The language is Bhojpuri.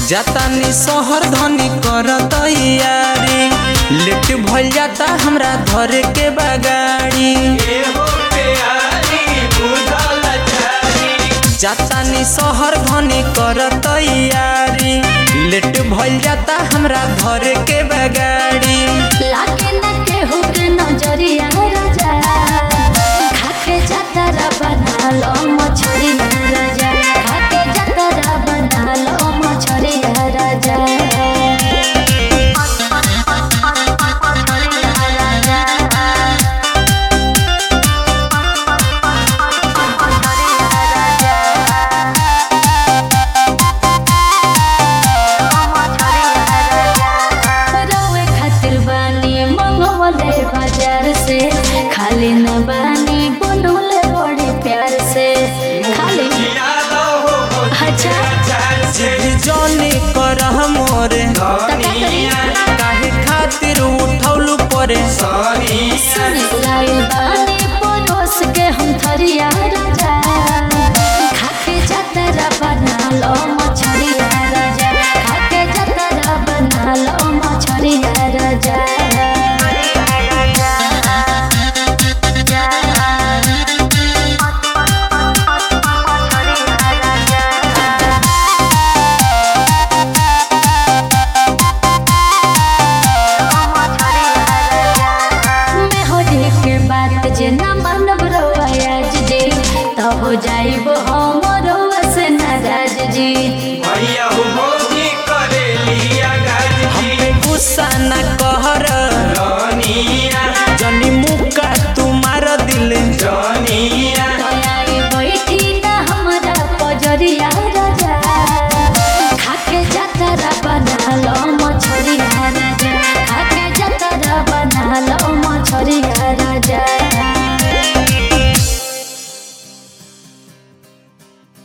जातानी शहर धनी कर तैयारी लेट भइल जाता हमरा धरे के बगाड़ी जातानी शहर धनी कर तैयारी लेट भइल जाता हमरा धरे के बगाड़ी लागे न केहू के नजरिया राजा खाके जतरा बना लो मछरिया राजा खाके जतरा बना लो मछरिया राजा रउए खातिर बानी मंगवले बाजार से खाली न बानी बनौले बड़े प्यार से खाली अच्छा जिद जौनी करह मोरे काहे खातिर उठौलू परे सुनी लाइल बानी परोस के हम थरिया